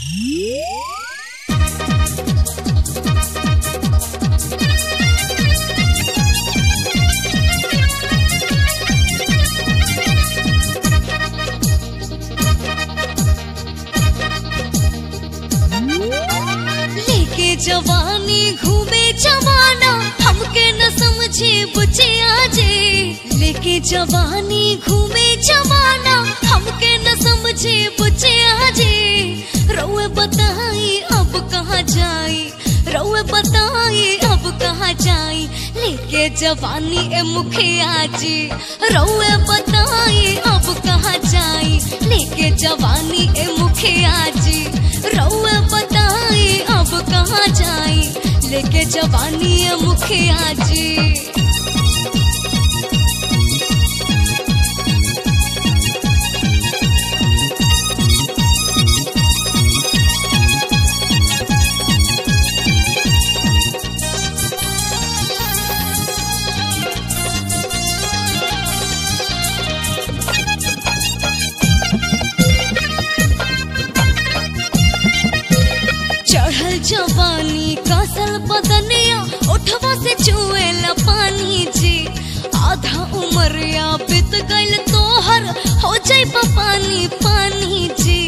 लेके जवानी घूमे जमाना हमके न समझे बुझे आजे लेके जवानी घूमे जमाना हमके न समझे बुझे आजे रउए बताई अब कहाँ जाई रउए बताई अब कहाँ जाई लेके जवानी ए मुखिया जी रउए बताई अब कहाँ जाई लेके जवानी ए मुखिया जी रउए बताई अब कहाँ जाई लेके जवानी ए मुखिया जी चढ़ल जवानी कसल बदनिया उठवा से चुएला पानी जी आधा उमरिया बीत गइल तोहर हो जाई पानी पानी जी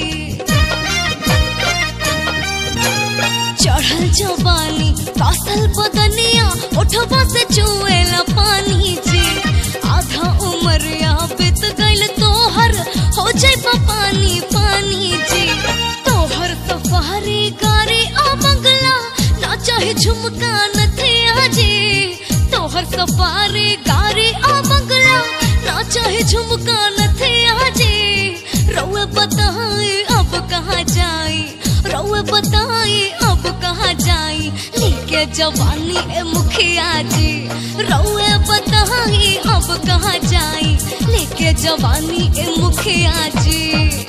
चढ़ल जवानी कसल बदनिया उठवा से चुएला पानी जी आधा उमरिया बीत गइल तोहर हो जाई पानी पानी जी तोहर सफारी गाड़ी आ बंगला ना चाहे झुमका न थे आजे तोहर सफारी गाड़ी आ बंगला ना चाहे झुमका न थे आजे रउए बताए अब कहाँ जाई रउए बताए अब कहाँ जाई लेके जवानी ए मुखिया जी रउए बताए अब कहाँ जाई लेके जवानी ए मुखिया जी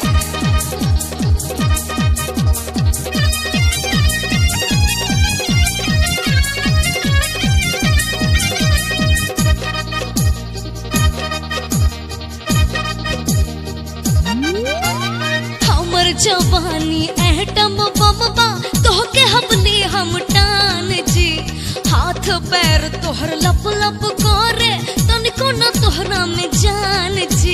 हमर जवानी एटम बम बा तोहके हमने हम टान जी हाथ पैर तोहर लप लप करे तनिको न तोहरा में जान जी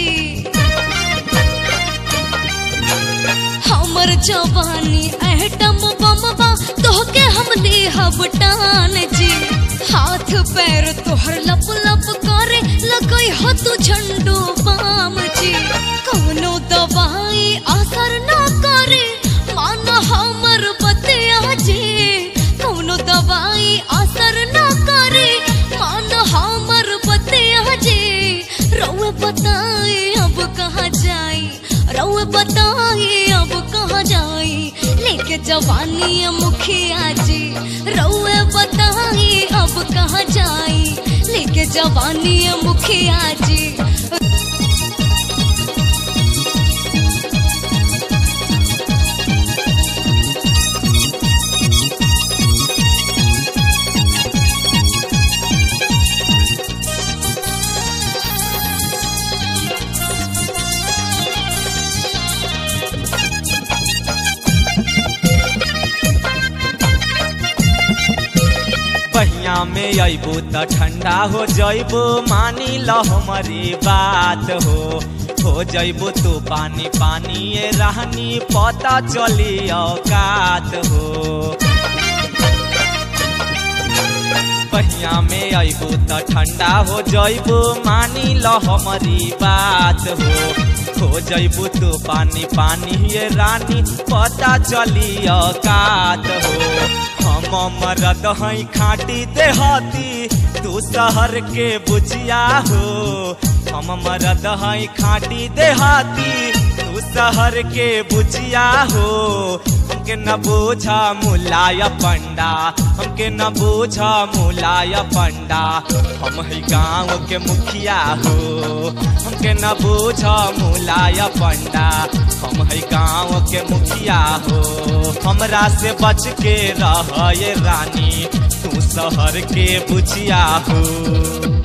हमर जवानी एटम बम बा तोहके हमने हम टान जी हाथ पैर तोहर लप लप करे लगई हो तू झंडू बाम जी कौनो दवाई असर ना करे मान हमर बतिया जी कौनो दवाई असर ना करे मान हमर बतिया जी रउए बताए अब कहाँ जाई रउए बताए अब कहाँ जाई लेके जवानी ए मुखिया जी रउए बताए अब कहाँ जाई लेके जवानी ए मुखिया जी बहिया में अबू त ठंडा हो जइबू मानी ल हमारी बात हो हो जइबू तू पानी पानी ये रहनी पता चली औकात हो बहिया में अबू त ठंडा हो जइबू मानी ल हमारी बात हो हो जइबू तू पानी पानी ये रानी पता चली औकात हो हम मरद हई खाटी देहाती तू शहर के बुझिया हो हम मरद हई खाटी देहाती तू शहर के बुझिया हो हमके न बूझा मुलाय पंडा हमके न बूझा मुलाय पंडा हम ही गाँव के मुखिया हो हमके न बूझा मुलाय पंडा हम है गाँव के मुखिया हो हमरा से बच के रह ये रानी तू शहर के बुझिया हो